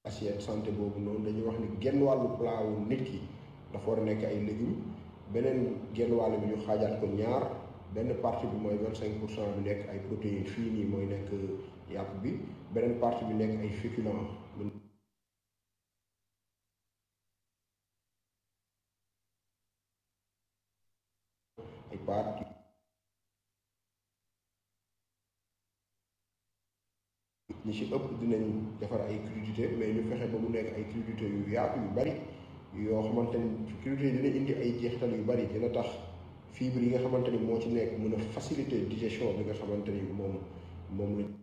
assiette santé boobu noonu dañuy wax ni genn wàllu plat wu nit ki dafa war a nekk ay légumes beneen genn wàll bi ñu xaajaat ko ñaar benn partie bi mooy vingt cinq pour cent bi nekk ay protéines fii nii mooy nekk yàpp bi beneen partie bi nekk ay féculents ay pâtes ñi ci ëpp dinañ defar ay crudités mais ñu fexe ba mu nekk ay crudités yu yaatu yu bari yoo xamante ni crudités dina indi ay jeexital yu bari dina tax fibre yi nga xamante ni moo ci nekk mën a faciliter digestion bi nga xamante ni moom moom lañ